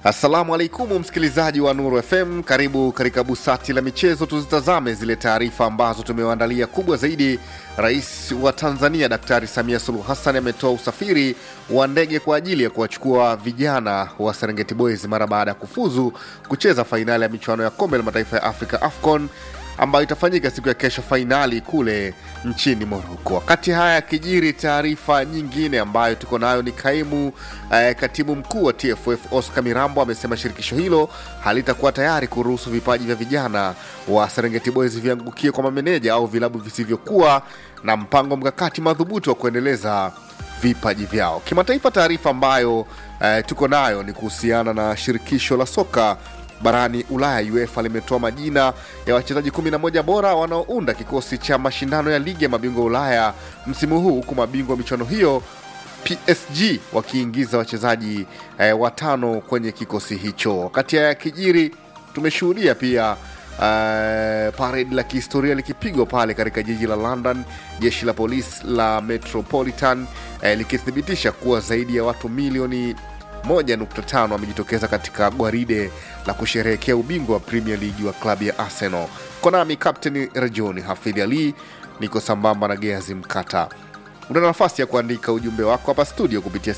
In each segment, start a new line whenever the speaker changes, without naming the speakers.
Assalamu alaikum msikilizaji wa Nuru FM, karibu katika busati la michezo. Tuzitazame zile taarifa ambazo tumewaandalia. Kubwa zaidi, Rais wa Tanzania Daktari Samia Suluhu Hassan ametoa usafiri wa ndege kwa ajili ya kuwachukua vijana wa Serengeti Boys mara baada ya kufuzu kucheza fainali ya michuano ya kombe la mataifa ya Afrika AFCON ambayo itafanyika siku ya kesho, fainali kule nchini Moroko. Wakati haya yakijiri, taarifa nyingine ambayo tuko nayo ni kaimu eh, katibu mkuu wa TFF Oscar Mirambo amesema shirikisho hilo halitakuwa tayari kuruhusu vipaji vya vijana wa Serengeti Boys viangukie kwa mameneja au vilabu visivyokuwa na mpango mkakati madhubuti wa kuendeleza vipaji vyao kimataifa. Taarifa ambayo eh, tuko nayo ni kuhusiana na shirikisho la soka barani Ulaya UEFA limetoa majina ya wachezaji 11 bora wanaounda kikosi cha mashindano ya ligi ya mabingwa Ulaya msimu huu, huku mabingwa wa michuano hiyo PSG wakiingiza wachezaji eh, watano kwenye kikosi hicho. Wakati haya yakijiri, tumeshuhudia pia Uh, paredi la kihistoria likipigwa pale katika jiji la London, jeshi la polisi la Metropolitan eh, likithibitisha kuwa zaidi ya watu milioni 1.5 wamejitokeza katika gwaride la kusherehekea ubingwa wa Premier League wa klabu ya Arsenal. Konami Captain Rajoni Hafidh Ali, niko sambamba na Geazi Mkata. Una nafasi ya kuandika ujumbe wako hapa studio kupitia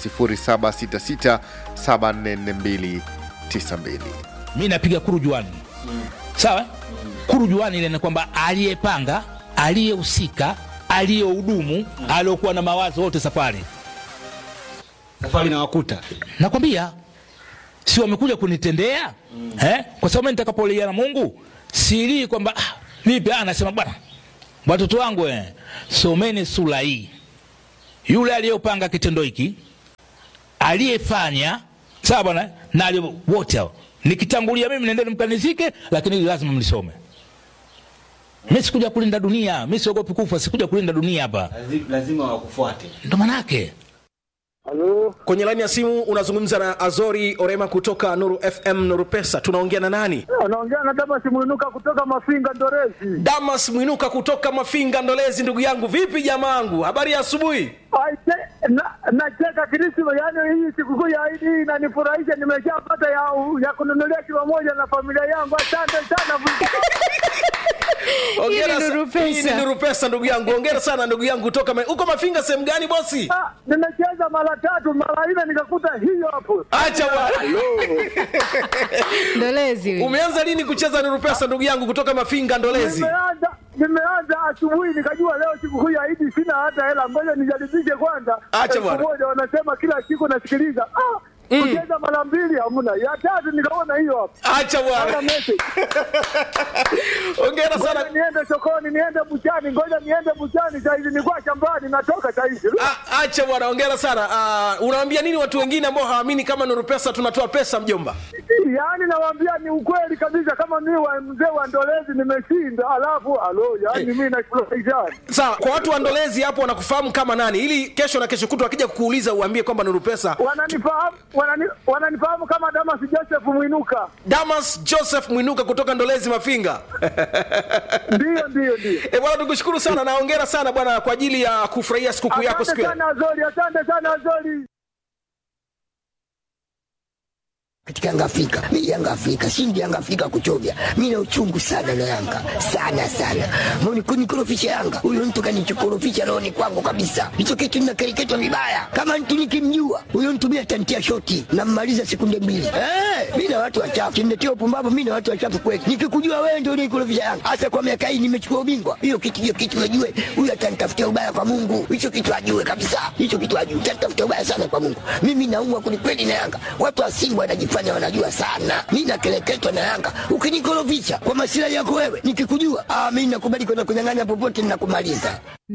0766744292.
mi napiga kurujuani sawa kurujuani ile ni kwamba aliyepanga aliyehusika aliyehudumu aliokuwa na mawazo wote safari
safari na wakuta
nakwambia si wamekuja kunitendea eh? kwa sababu mimi nitakapolia na mungu silii kwamba ah, vipi ah, nasema bwana watoto wangu eh, someni sura hii yule aliyopanga kitendo hiki aliyefanya sawa bwana na aliye- wote hao nikitangulia mimi nendeni mkanizike lakini hili lazima mlisome mi sikuja kulinda dunia mi siogopi kufa sikuja kulinda dunia hapa
lazima wakufuate
ndo manake
Halo,
kwenye laini ya simu unazungumza na azori orema kutoka nuru fm nuru pesa tunaongea na nani
anaongea na Damas Mwinuka kutoka Mafinga Ndorezi.
damas mwinuka kutoka mafinga ndolezi ndugu yangu vipi jamaangu habari ya asubuhi
Aite, na nacheka Krisma, yaani hii sikukuu ya Idi hii inanifurahisha, nimeshapata ya, ya kununulia kilo moja na familia yangu. Asante sana.
Hongera
Hii ni
sa-
Nuru Pesa.
hii ni nuru pesa ndugu yangu ongera sana ndugu yangu kutoka Ma- uko mafinga sehemu gani bosi
Ah, nimecheza mara tatu mara nne nikakuta hiyo hapo.
acha bwana
ndolezi huyu.
umeanza lini kucheza nuru pesa ndugu yangu kutoka mafinga ndolezi
Nimeanza nimeanza asubuhi nikajua leo sikukuu ya Idi sina hata hela, ngoja nijaribishe kwanza.
Acha
Elfu
bwana.
moja wanasema kila siku nasikiliza. Ah, kucheza mara mbili hamna, ya tatu nikaona hiyo hapo.
acha
Hana
bwana
message.
ongera
Ngoja
sana
niende sokoni, niende buchani, ngoja niende buchani saizi, nilikuwa shambani, natoka saizi.
A- acha bwana ongera sana uh, unawaambia nini watu wengine ambao hawaamini kama nuru pesa tunatoa pesa mjomba
Yaani nawaambia ni ukweli kabisa, kama mimi wa mzee wa Ndolezi nimeshinda, alafu alo, yaani mimi nafurahisha.
sawa kwa watu wa ndolezi hapo wanakufahamu kama nani ili kesho na kesho kutu wakija kukuuliza uambie kwamba nuru pesa
Wananifahamu wanani, wananifahamu kama Damas Joseph Mwinuka.
damas joseph mwinuka kutoka ndolezi mafinga
Ndio, ndio, ndio.
e bwana tukushukuru sana na ongera sana bwana kwa ajili ya kufurahia sikukuu yako siku
Asante
ya
sana Azori, asante sana Azori.
katika Yanga Afrika. Mimi Yanga Afrika, shindi Yanga Afrika kuchovya. Mimi na uchungu sana na Yanga. Sana sana. Mbona kunikorofisha Yanga? Huyo mtu kanichokorofisha rohoni kwangu kabisa. Hicho kitu ninakereketwa vibaya. Kama mtu nikimjua, huyo mtu mimi atantia shoti na mmaliza sekunde mbili. Eh, mimi na watu wachafu. Kimnetia upumbavu mimi na watu wachafu kweli. Nikikujua wewe ndio unikorofisha Yanga. Hasa kwa miaka hii nimechukua ubingwa. Hiyo kitu hiyo kitu ajue. Huyo atanitafutia ubaya kwa Mungu. Hicho kitu ajue kabisa. Hicho kitu ajue. Atanitafutia ubaya sana kwa Mungu. Mimi naumwa kwelikweli na Yanga. Watu wa Simba wanajifanya wanajua sana. Mimi nakeleketwa na Yanga. Ukinikorofisha kwa masilahi yako wewe, nikikujua, ah, mimi nakubali kwenda kunyang'anya popote ninakumaliza.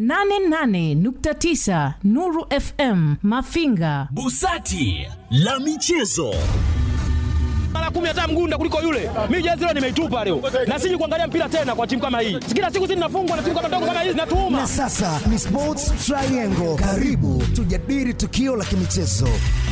88.9 Nuru FM Mafinga.
Busati la michezo.
mara kumi hata mgunda kuliko yule. Mimi jezi leo nimeitupa leo, na siji kuangalia mpira tena kwa timu kama hii. Kila siku sisi tunafungwa na timu kama ndogo kama hizi, natuuma
Na sasa ni Sports Triangle. Karibu tujadili tukio la kimichezo.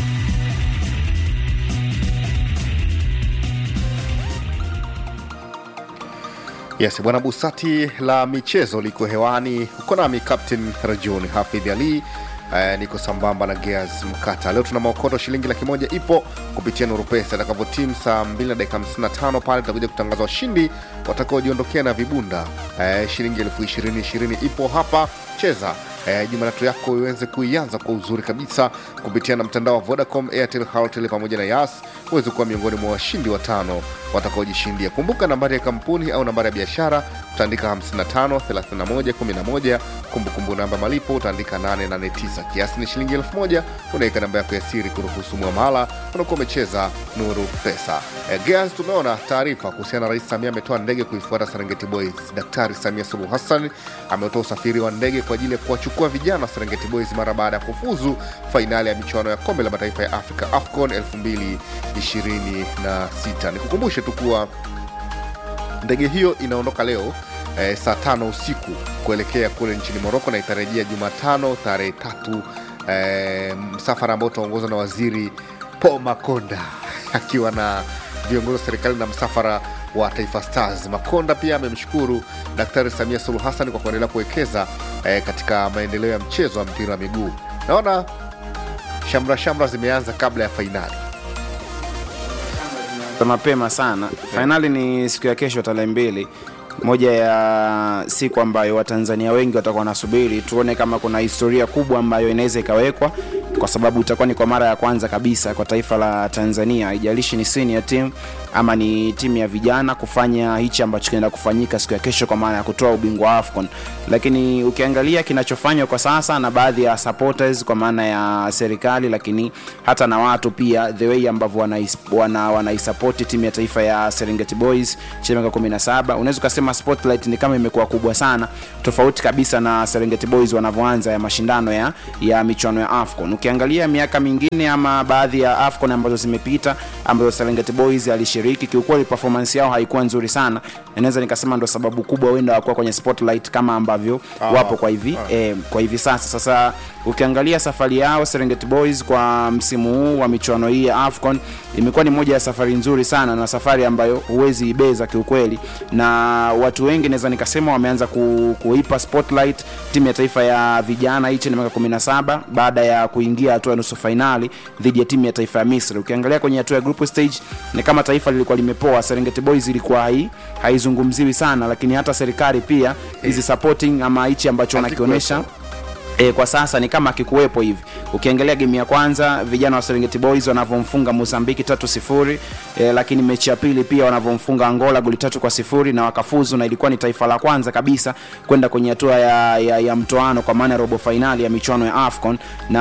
Yes, bwana Busati la michezo liko hewani, uko nami Captain Rajuni Hafidh Ali eh, niko sambamba na Gears Mkata. Leo tuna maokoto shilingi laki moja ipo kupitia Nuru Pesa itakavyotimu saa 2 na dakika 55 pale tutakuja kutangaza washindi watakaojiondokea na vibunda eh, shilingi elfu ishirini ishirini ipo hapa cheza eh, jumatatu yako iweze kuianza kwa uzuri kabisa kupitia na mtandao wa Vodacom, Airtel, Halotel pamoja na Yas uweze kuwa miongoni mwa washindi watano watakaojishindia. Kumbuka nambari ya kampuni au nambari ya biashara utaandika 55 31 11, kumbukumbu namba malipo utaandika 889, kiasi ni shilingi 1000. Unaweka namba yako ya siri kuruhusu mwamala, unakuwa umecheza Nuru Pesa. Eh, Gears, tumeona taarifa kuhusiana na Rais Samia ametoa ndege kuifuata Serengeti Boys. Daktari Samia Suluhu Hassan ametoa usafiri wa ndege kwa ajili ya kuwachukua vijana wa Serengeti Boys mara baada ya kufuzu fainali ya michuano ya kombe la mataifa ya Afrika AFCON 2026. Nikukumbushe tu kuwa ndege hiyo inaondoka leo eh, saa tano usiku kuelekea kule nchini Moroko na itarejea Jumatano tarehe tatu eh, msafara ambao utaongozwa na waziri Paul Makonda akiwa na viongozi wa serikali na msafara wa Taifa Stars. Makonda pia amemshukuru Daktari Samia Suluhu Hassan kwa kuendelea kuwekeza eh, katika maendeleo ya mchezo wa mpira wa miguu. Naona shamra shamra zimeanza kabla ya fainali.
mapema sana. Fainali ni siku ya kesho tarehe mbili, moja ya siku ambayo Watanzania wengi watakuwa wanasubiri tuone kama kuna historia kubwa ambayo inaweza ikawekwa, kwa sababu itakuwa ni kwa mara ya kwanza kabisa kwa taifa la Tanzania, haijalishi ni senior team ama ni timu ya vijana kufanya hichi ambacho kinaenda kufanyika siku ya kesho, kwa maana ya kutoa ubingwa wa AFCON. Lakini ukiangalia kinachofanywa kwa sasa na baadhi ya supporters, kwa maana ya serikali, lakini hata na watu pia, the way ambavyo wanaisupport wana, wanaisupport timu ya taifa ya Serengeti Boys chini ya miaka 17, unaweza ukasema spotlight ni kama imekuwa kubwa sana, tofauti kabisa na Serengeti Boys wanavyoanza ya mashindano ya, ya michuano ya AFCON. Ukiangalia miaka mingine ama baadhi ya AFCON ambazo zimepita ambazo Serengeti Boys alishiriki, kiukweli performance yao haikuwa nzuri sana, naweza nikasema ndo sababu kubwa wenda wakuwa kwenye spotlight kama ambavyo
Ah,
wapo kwa hivi
ah.
eh, kwa hivi sasa. Sasa ukiangalia safari yao Serengeti Boys kwa msimu huu wa michuano hii ya AFCON imekuwa ni moja ya safari nzuri sana na safari ambayo huwezi ibeza kiukweli, na watu wengi naweza nikasema wameanza ku, kuipa spotlight timu ya taifa ya vijana hii chini ya miaka 17 baada ya kuingia hatua ya nusu fainali dhidi ya timu ya taifa ya Misri. Ukiangalia kwenye hatua ya group stage ni kama taifa lilikuwa limepoa. Serengeti Boys ilikuwa hai, haizungumziwi sana, lakini hata serikali pia hizi supporting ama hichi ambacho wanakionyesha E, kwa sasa ni kama akikuwepo hivi. Ukiangalia game ya kwanza vijana wa Serengeti Boys wanavyomfunga Mozambiki tatu sifuri e, lakini mechi ya pili pia wanavyomfunga Angola goli tatu kwa sifuri na wakafuzu, na ilikuwa ni taifa la kwanza kabisa kwenda kwenye hatua ya, ya, ya mtoano kwa maana ya robo fainali ya michuano ya AFCON,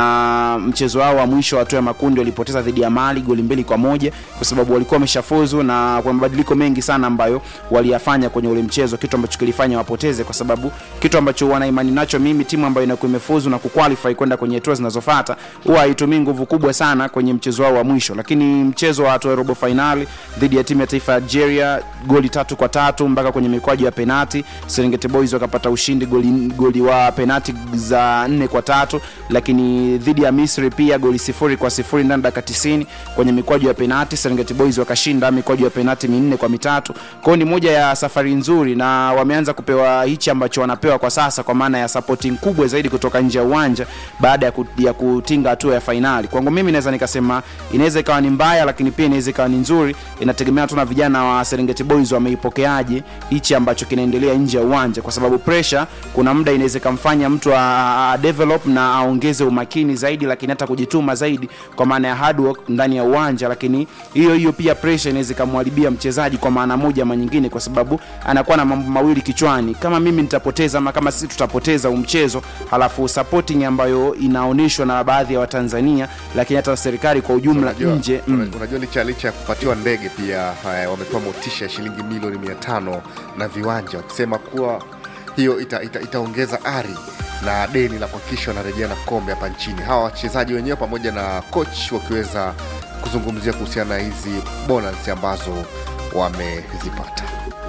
na mchezo wao wa mwisho wa hatua ya makundi walipoteza dhidi ya Mali goli mbili kwa moja kwa sababu walikuwa wameshafuzu, na kwa mabadiliko mengi sana ambayo waliyafanya kwenye ule mchezo, kitu ambacho kilifanya wapoteze, kwa sababu kitu ambacho wana imani nacho mimi, timu ambayo inakuwa imefuzu na kuqualify kwenda kwenye hatua zinazofuata huwa haitumii nguvu kubwa sana kwenye mchezo wao wa mwisho, lakini mchezo wa hatua ya robo fainali dhidi ya timu ya taifa ya Algeria goli tatu kwa tatu mpaka kwenye mikwaju ya penati, Serengeti Boys wakapata ushindi goli, goli wa penati za nne kwa tatu, lakini dhidi ya Misri pia goli sifuri kwa sifuri ndani ya dakika 90 kwenye mikwaju ya penati, Serengeti Boys wakashinda mikwaju ya penati minne kwa mitatu. Kwa hiyo ni moja ya safari nzuri, na wameanza kupewa hichi ambacho wanapewa kwa sasa, kwa maana ya supporting kubwa zaidi kutoka nje ya uwanja baada ya, ku, ya kutinga hatua ya fainali. Kwangu mimi naweza nikasema inaweza ikawa ni mbaya, lakini pia inaweza ikawa ni nzuri, inategemea tu na vijana wa Serengeti Boys wameipokeaje hichi ambacho kinaendelea nje ya uwanja, kwa sababu pressure kuna muda inaweza ikamfanya mtu a, a develop na aongeze umakini zaidi, lakini hata kujituma zaidi, kwa maana ya hard work ndani ya uwanja, lakini hiyo hiyo pia pressure inaweza ikamharibia mchezaji kwa maana moja ama nyingine, kwa sababu anakuwa na mambo mawili kichwani, kama mimi nitapoteza ama kama sisi tutapoteza huu mchezo, halafu supporting ambayo inaonyeshwa na baadhi ya Watanzania, lakini hata serikali kwa ujumla
Unajua-
nje
una- unajua licha licha ya kupatiwa ndege pia eh, wamepewa motisha ya shilingi milioni mia tano na viwanja wakisema kuwa hiyo ita, ita, itaongeza ari na deni la kuhakikisha wanarejea na kombe hapa nchini hawa wachezaji wenyewe pamoja na coach wakiweza kuzungumzia kuhusiana na hizi bonus ambazo wamezipata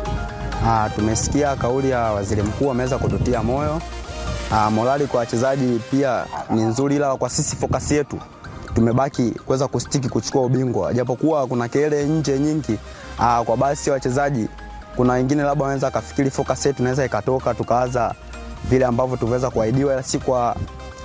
Ah, tumesikia kauli ya waziri mkuu ameweza kututia moyo. Ah, morali kwa wachezaji pia ni nzuri, ila kwa sisi focus yetu tumebaki kuweza kustiki kuchukua ubingwa, japokuwa kuna kelele nje nyingi. Ah, kwa basi wachezaji, kuna wengine labda wanaweza kafikiri focus yetu inaweza ikatoka tukaanza vile ambavyo tuweza kuahidiwa, ila si kwa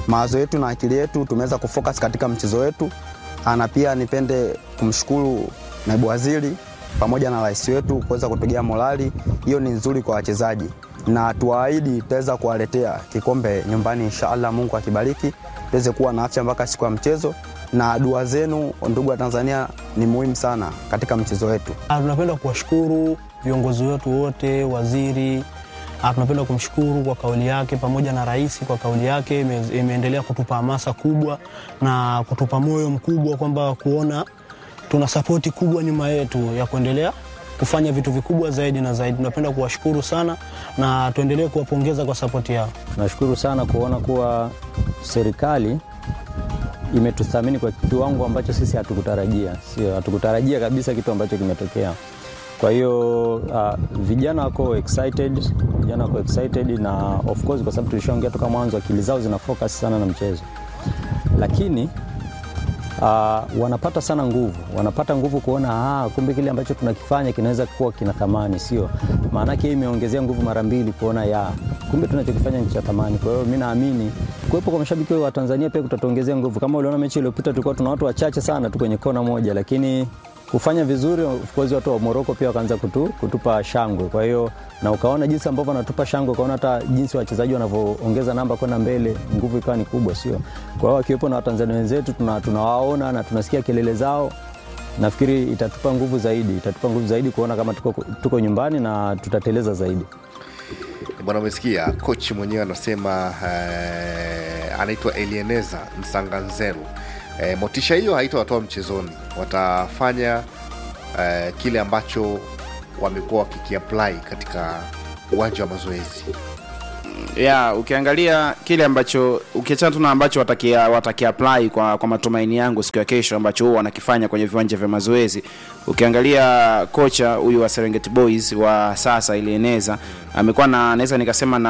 mawazo yetu na akili yetu tumeweza kufocus katika mchezo wetu, Ah, na pia nipende kumshukuru naibu waziri pamoja na rais wetu kuweza kupigia morali. Hiyo ni nzuri kwa wachezaji, na tuwaahidi tutaweza kuwaletea kikombe nyumbani inshallah, Mungu akibariki, tuweze kuwa na afya mpaka siku ya mchezo, na dua zenu ndugu wa Tanzania ni muhimu sana katika mchezo wetu.
Ah, Tunapenda kuwashukuru viongozi wetu wote, waziri ah, tunapenda kumshukuru kwa kauli yake pamoja na rais kwa kauli yake, ime- imeendelea kutupa hamasa kubwa na kutupa moyo mkubwa kwamba kuona tuna sapoti kubwa nyuma yetu ya kuendelea kufanya vitu vikubwa zaidi na zaidi. Tunapenda kuwashukuru sana na tuendelee kuwapongeza kwa sapoti yao.
Tunashukuru sana kuona kuwa serikali imetuthamini kwa kiwango ambacho sisi hatukutarajia, sio hatukutarajia kabisa kitu ambacho kimetokea. Kwa hiyo uh, vijana wako excited, vijana wako excited na of course, kwa sababu tulishaongea toka mwanzo, akili zao zina focus sana na mchezo, lakini uh, wanapata sana nguvu, wanapata nguvu kuona ah, kumbe kile ambacho tunakifanya kinaweza kuwa kina thamani, sio maanake hii imeongezea nguvu mara mbili kuona ya kumbe tunachokifanya ni cha thamani. Kwa hiyo mi naamini kuwepo kwa mashabiki wa Tanzania pia kutatuongezea nguvu. Kama uliona mechi iliyopita, tulikuwa tuna watu wachache sana tu kwenye kona moja, lakini kufanya vizuri, of course watu wa Morocco pia wakaanza kutu, kutupa shangwe. Kwa hiyo na ukaona jinsi ambavyo wanatupa shangwe, ukaona hata jinsi wachezaji wanavyoongeza namba kwenda mbele, nguvu ikawa ni kubwa, sio? Kwa hiyo wakiwepo na Watanzania wenzetu tuna- tunawaona na tunasikia kelele zao nafikiri itatupa nguvu zaidi, itatupa nguvu zaidi kuona kama tuko, tuko nyumbani na tutateleza zaidi.
Bwana, umesikia kochi mwenyewe anasema eh, anaitwa Elieneza Msanganzeru. Eh, motisha hiyo haitawatoa mchezoni, watafanya eh, kile ambacho wamekuwa wakikiapply katika uwanja wa mazoezi.
ya ukiangalia kile ambacho ukiachana tu na ambacho watakia, watakia apply kwa, kwa matumaini yangu siku ya kesho ambacho huwa wanakifanya kwenye viwanja vya mazoezi ukiangalia kocha huyu wa Serengeti Boys wa sasa ilieneza amekuwa na naweza nikasema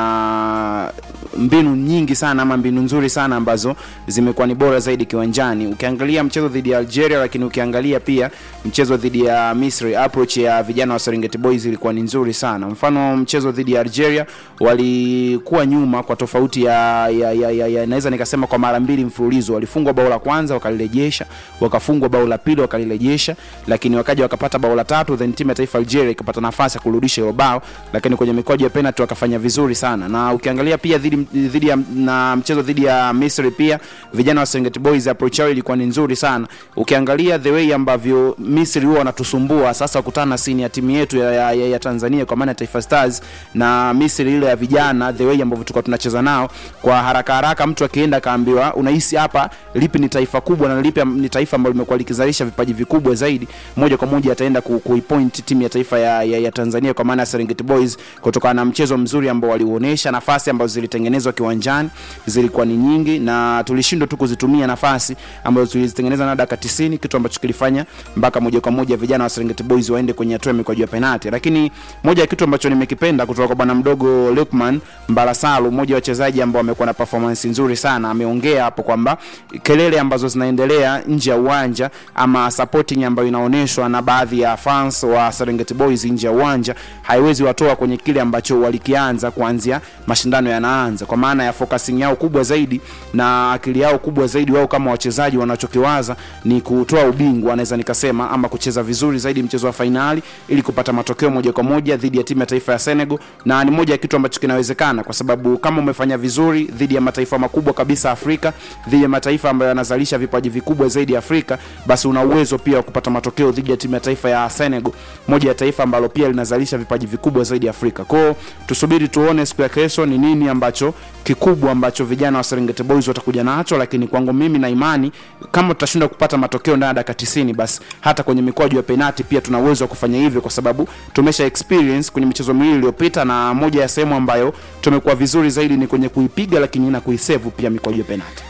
na mbinu nyingi sana ama mbinu nzuri sana ambazo zimekuwa ni bora zaidi kiwanjani ukiangalia mchezo dhidi ya Algeria lakini ukiangalia pia mchezo dhidi ya Misri approach ya vijana wa Serengeti Boys ilikuwa ni nzuri sana mfano mchezo dhidi ya Algeria walikuwa nyuma kwa tofauti ya, ya, ya, ya, ya naweza nikasema kwa mara mbili mfululizo walifungwa bao la kwanza wakalirejesha wakafungwa bao la pili wakalirejesha lakini wakaja wakapata bao la tatu then timu ya taifa Algeria ikapata nafasi ya kurudisha hilo bao lakini kwenye mikwaju ya penalty wakafanya vizuri sana na ukiangalia pia dhidi dhidi ya na mchezo dhidi ya Misri pia vijana wa Serengeti Boys approach yao ilikuwa ni nzuri sana ukiangalia the way ambavyo Misri huwa wanatusumbua sasa kukutana na sini ya timu yetu ya, ya, ya, ya Tanzania kwa maana ya Taifa Stars na Misri ile ya vijana the way ambavyo tulikuwa tunacheza nao kwa haraka haraka mtu akienda akaambiwa unahisi hapa lipi ni taifa kubwa na lipi ni taifa ambalo limekuwa likizalisha vipaji vikubwa zaidi moja kwa moja ataenda ku, kuipoint timu ya taifa ya, ya, ya Tanzania kwa maana ya Serengeti Boys kutokana na mchezo mzuri ambao waliuonesha nafasi ambazo zilitengenezwa kiwanjani zilikuwa ni nyingi na tulishindwa tu kuzitumia nafasi ambazo tulizitengeneza na dakika 90 kitu ambacho kilifanya mpaka moja kwa moja vijana wa Serengeti Boys waende kwenye hatua ya mikwaju ya penalti lakini moja ya kitu ambacho nimekipenda kutoka kwa bwana mdogo Lukman Mbarasalu mmoja wa wachezaji ambao wamekuwa na performance nzuri sana ameongea hapo kwamba kelele ambazo zinaendelea nje ya uwanja ama supporting ambayo inaonyeshwa na baadhi ya fans wa Serengeti Boys nje ya uwanja haiwezi watoa kwenye kile ambacho walikianza kuanzia mashindano yanaanza kwa maana ya focusing yao kubwa zaidi na akili yao kubwa zaidi wao kama wachezaji wanachokiwaza ni kutoa ubingwa naweza nikasema ama kucheza vizuri zaidi mchezo wa fainali ili kupata matokeo moja kwa moja dhidi ya timu ya taifa ya Senegal na ni moja ya kitu ambacho kinawezekana kwa sababu kama umefanya vizuri dhidi ya mataifa makubwa kabisa Afrika dhidi ya mataifa ambayo yanazalisha vipaji vikubwa zaidi Afrika basi una uwezo pia wa kupata matokeo dhidi ya timu ya taifa ya Senegal moja ya taifa ambalo pia linazalisha vipaji vikubwa zaidi Afrika kwao tusubiri tuone siku ya kesho ni nini ambacho kikubwa ambacho vijana wa Serengeti Boys watakuja nacho lakini kwangu mimi na imani kama tutashindwa kupata matokeo ndani ya dakika 90 basi hata kwenye mikwaju ya penati pia tuna uwezo wa kufanya hivyo kwa sababu tumesha experience kwenye michezo miwili iliyopita na moja ya sehemu ambayo tumekuwa vizuri zaidi ni kwenye kuipiga lakini na kuisevu pia mikwaju ya penati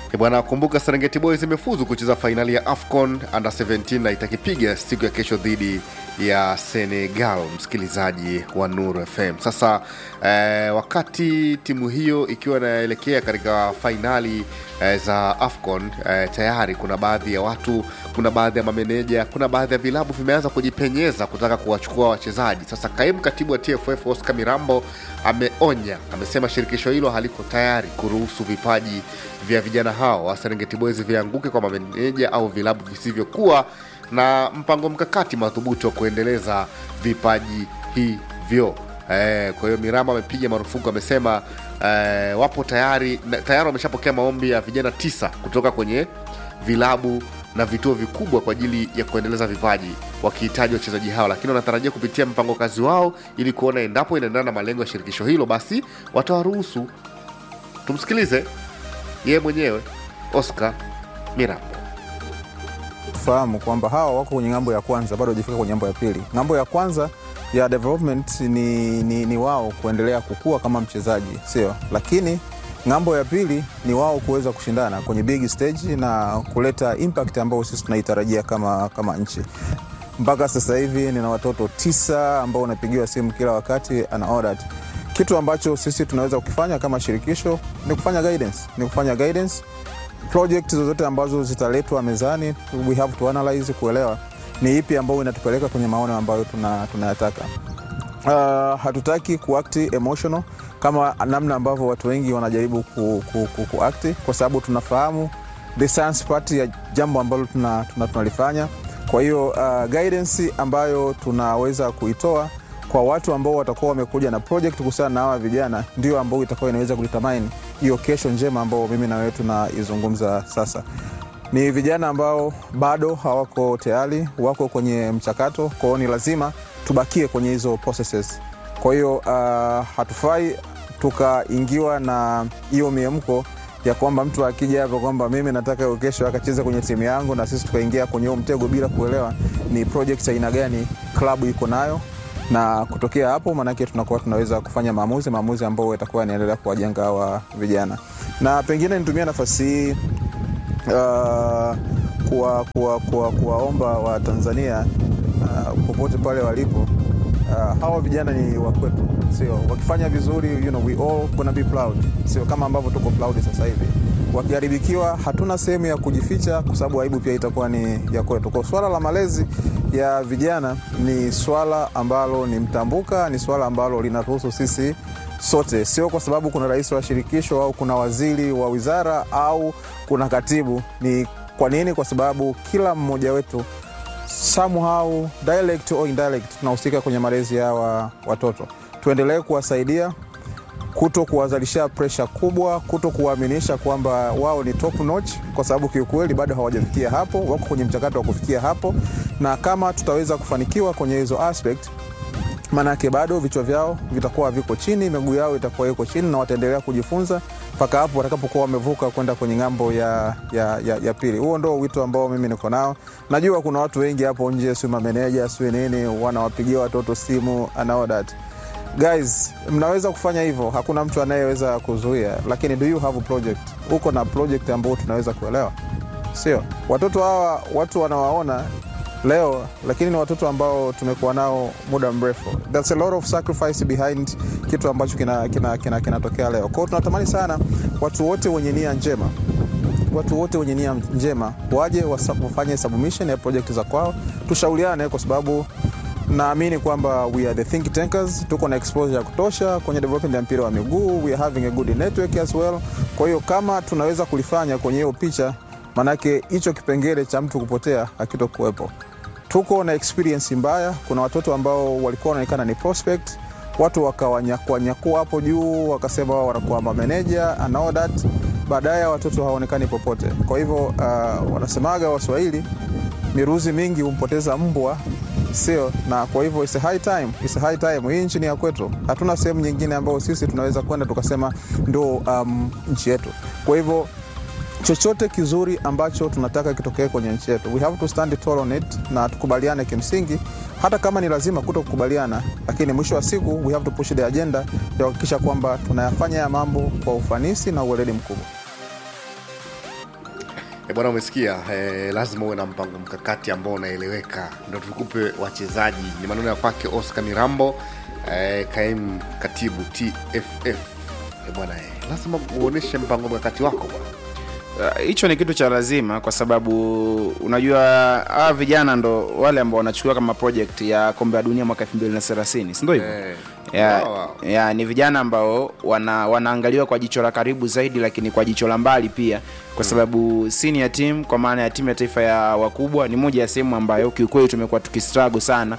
E bwana, kumbuka Serengeti Boys imefuzu kucheza fainali ya AFCON under 17 na itakipiga siku ya kesho dhidi ya Senegal, msikilizaji wa Nuru FM. Sasa eh, wakati timu hiyo ikiwa inaelekea katika fainali eh, za AFCON eh, tayari kuna baadhi ya watu, kuna baadhi ya mameneja, kuna baadhi ya vilabu vimeanza kujipenyeza kutaka kuwachukua wachezaji. Sasa kaimu katibu wa TFF Oscar Mirambo ameonya, amesema shirikisho hilo haliko tayari kuruhusu vipaji vya vijana hao wa Serengeti Boys vianguke kwa mameneja au vilabu visivyokuwa na mpango mkakati madhubuti wa kuendeleza vipaji hivyo. Eh, kwa hiyo Mirama amepiga marufuku, amesema eh, wapo tayari na- tayari wameshapokea maombi ya vijana tisa kutoka kwenye vilabu na vituo vikubwa kwa ajili ya kuendeleza vipaji wakihitaji wachezaji hao, lakini wanatarajia kupitia mpango kazi wao ili kuona endapo inaendana na malengo ya shirikisho hilo, basi watawaruhusu. Tumsikilize yeye mwenyewe Oscar Mirambo.
tufahamu kwamba hawa wako kwenye ng'ambo ya kwanza, bado hajafika kwenye ng'ambo ya pili. Ng'ambo ya kwanza ya development ni, ni, ni wao kuendelea kukua kama mchezaji, sio? Lakini ng'ambo ya pili ni wao kuweza kushindana kwenye big stage na kuleta impact ambayo sisi tunaitarajia kama, kama nchi. Mpaka sasa hivi nina watoto tisa ambao unapigiwa simu kila wakati ana ordered. Kitu ambacho sisi tunaweza kukifanya kama shirikisho ni kufanya guidance, ni kufanya guidance project zozote ambazo zitaletwa mezani we have to analyze kuelewa ni ipi ambayo inatupeleka kwenye maono ambayo tuna- tunayataka uh, hatutaki kuakti emotional kama namna ambavyo watu wengi wanajaribu ku, ku, ku, kuakti kwa sababu tunafahamu the science part ya jambo ambalo tunalifanya tuna, tuna tunalifanya. kwa hiyo uh, guidance ambayo tunaweza kuitoa kwa watu ambao watakuwa wamekuja na project kuhusiana na hawa vijana ndio ambao itakuwa inaweza kulitamani hiyo kesho njema ambao mimi na wewe tunaizungumza sasa ni vijana ambao bado hawako tayari wako kwenye mchakato kwao ni lazima tubakie kwenye hizo processes kwa hiyo uh, hatufai tukaingiwa na hiyo miemko ya kwamba mtu akija hapa kwamba mimi nataka hiyo kesho akacheza kwenye timu yangu na sisi tukaingia kwenye huo mtego bila kuelewa ni project aina gani klabu iko nayo na kutokea hapo maanake tunakuwa tunaweza kufanya maamuzi maamuzi ambayo yatakuwa yanaendelea kuwajenga hawa vijana na pengine nitumia nafasi hii uh, kuwa, kuwa, kuwa, kuwaomba watanzania uh, popote pale walipo uh, hawa vijana ni wakwetu sio wakifanya vizuri you know, we all gonna be proud sio kama ambavyo tuko proud sasa hivi wakiharibikiwa hatuna sehemu ya kujificha kwa sababu aibu pia itakuwa ni ya kwetu kwa swala la malezi ya vijana ni swala ambalo ni mtambuka ni swala ambalo linatuhusu sisi sote sio kwa sababu kuna rais wa shirikisho au kuna waziri wa wizara au kuna katibu ni kwa nini kwa sababu kila mmoja wetu somehow direct or indirect tunahusika kwenye malezi ya hawa watoto tuendelee kuwasaidia kuto kuwazalisha presha kubwa kuto kuwaaminisha kwamba wao ni top notch kwa sababu kiukweli bado hawajafikia hapo wako kwenye mchakato wa kufikia hapo na kama tutaweza kufanikiwa kwenye hizo aspect maanake bado vichwa vyao vitakuwa viko chini miguu yao itakuwa iko chini na wataendelea kujifunza mpaka hapo watakapokuwa wamevuka kwenda kwenye ng'ambo ya, ya, ya, ya pili huo ndo wito ambao mimi niko nao najua kuna watu wengi hapo nje si mameneja si nini wanawapigia watoto simu and all that guys mnaweza kufanya hivyo hakuna mtu anayeweza kuzuia lakini do you have a project uko na project ambao tunaweza kuelewa sio watoto hawa watu wanawaona leo lakini ni watoto ambao tumekuwa nao muda mrefu There's a lot of sacrifice behind kitu ambacho kinatokea kina, kina, kina, kina leo kwao tunatamani sana watu wote wenye nia njema watu wote wenye nia njema waje wasa- wafanye submission ya project za kwao tushauriane kwa sababu naamini kwamba we are the think tankers tuko na exposure ya kutosha kwenye development ya mpira wa miguu we are having a good network as well kwa hiyo kama tunaweza kulifanya kwenye hiyo picha manake hicho kipengele cha mtu kupotea hakitokuwepo tuko na experience mbaya kuna watoto ambao walikuwa wanaonekana ni prospect watu wakawanyakua hapo juu wakasema wao wanakuwa mameneja and all that baadaye watoto hawaonekani popote kwa hivyo uh, wanasemaga waswahili miruzi mingi humpoteza mbwa sio na kwa hivyo it's a high time, it's a high time. hii nchi ni ya kwetu hatuna sehemu nyingine ambayo sisi tunaweza kwenda tukasema ndo um, nchi yetu kwa hivyo chochote kizuri ambacho tunataka kitokee kwenye nchi yetu we have to stand tall on it na tukubaliane kimsingi hata kama ni lazima kuto kukubaliana lakini mwisho wa siku we have to push the agenda ya kuhakikisha kwamba tunayafanya ya mambo kwa ufanisi na uweledi mkubwa
E bwana, umesikia eh, lazima uwe na mpango mkakati ambao unaeleweka, ndo tukupe wachezaji. Ni maneno ya kwake Oscar Mirambo eh, kaimu katibu TFF. E bwana, eh, lazima uoneshe mpango mkakati wako bwana.
Uh, hicho ni kitu cha lazima kwa sababu unajua hawa vijana ndo wale ambao wanachukua kama project ya kombe la dunia mwaka 2030 si ndio hivyo
Eh,
ya,
wow, wow.
ya, ni vijana ambao wana, wanaangaliwa kwa jicho la karibu zaidi lakini kwa jicho la mbali pia kwa sababu senior team kwa maana ya timu ya taifa ya wakubwa ni moja ya sehemu ambayo kiukweli tumekuwa tukistruggle sana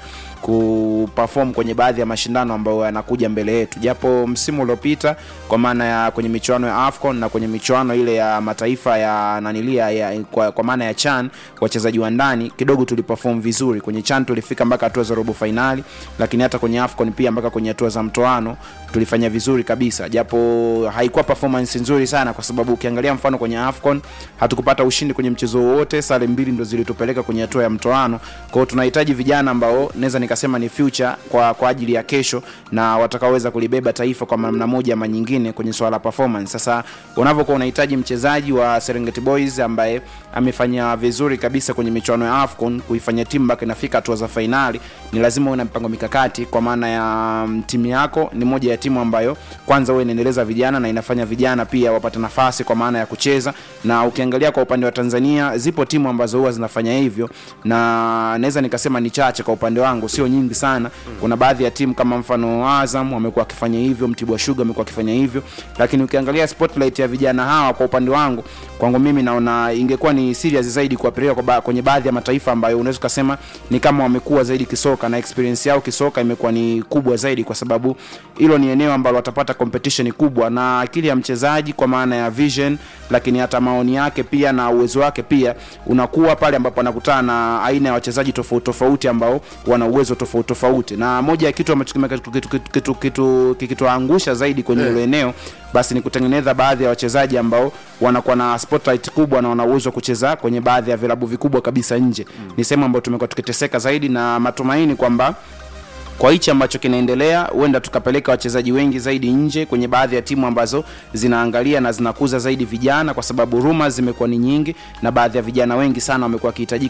kuperform kwenye baadhi ya mashindano ambayo yanakuja mbele yetu japo msimu uliopita kwa maana ya kwenye michuano ya afcon na kwenye michuano ile ya mataifa ya nanilia ya, kwa, kwa maana ya chan wachezaji wa ndani kidogo tuliperform vizuri kwenye chan tulifika mpaka hatua za robo fainali lakini hata kwenye afcon pia mpaka kwenye hatua za mtoano tulifanya vizuri kabisa japo haikuwa performance nzuri sana kwa sababu ukiangalia mfano kwenye afcon hatukupata ushindi kwenye mchezo wowote sare mbili ndo zilitupeleka kwenye hatua ya mtoano kwao tunahitaji vijana ambao naweza nikasema ni future kwa, kwa ajili ya kesho na watakaoweza kulibeba taifa kwa namna moja ama nyingine kwenye swala la performance sasa unavyokuwa unahitaji mchezaji wa serengeti boys ambaye amefanya vizuri kabisa kwenye michuano ya afcon kuifanya timu mpaka inafika hatua za fainali ni lazima uwe na mpango mikakati kwa maana ya mm, timu yako ni moja ya timu ambayo kwanza huwa inaendeleza vijana na inafanya vijana pia wapate nafasi kwa maana ya kucheza na ukiangalia kwa upande wa tanzania zipo timu ambazo huwa zinafanya hivyo na naweza nikasema ni chache kwa upande wangu sio nyingi sana kuna baadhi ya timu kama mfano azam wamekuwa wakifanya hivyo mtibwa shuga amekuwa akifanya hivyo lakini ukiangalia spotlight ya vijana hawa kwa upande wangu kwangu mimi naona ingekuwa ni serious zaidi kuwapeleka kwa ba- kwenye baadhi ya mataifa ambayo unaweza ukasema ni kama wamekuwa zaidi kisoka na experience yao kisoka imekuwa ni kubwa zaidi kwa sababu hilo ni eneo ambalo watapata competition kubwa na akili ya mchezaji kwa maana ya vision lakini hata maoni yake pia na uwezo wake pia unakuwa pale ambapo anakutana na aina ya wachezaji tofauti tofauti ambao wana uwezo tofauti tofauti na moja ya kitu ambacho kime- kitu- kitu- kitu- kitu- kitu- kikituangusha zaidi kwenye hilo eneo basi ni kutengeneza baadhi ya wachezaji ambao wanakuwa na spotlight kubwa na wana uwezo wa kucheza kwenye baadhi ya vilabu vikubwa kabisa nje mm. ni sehemu ambayo tumekuwa tukiteseka zaidi na matumaini kwamba kwa hichi ambacho kinaendelea huenda tukapeleka wachezaji wengi zaidi nje kwenye baadhi ya timu ambazo zinaangalia na zinakuza zaidi vijana kwa sababu rumors zimekuwa ni nyingi na baadhi ya vijana wengi sana wamekuwa wakihitajika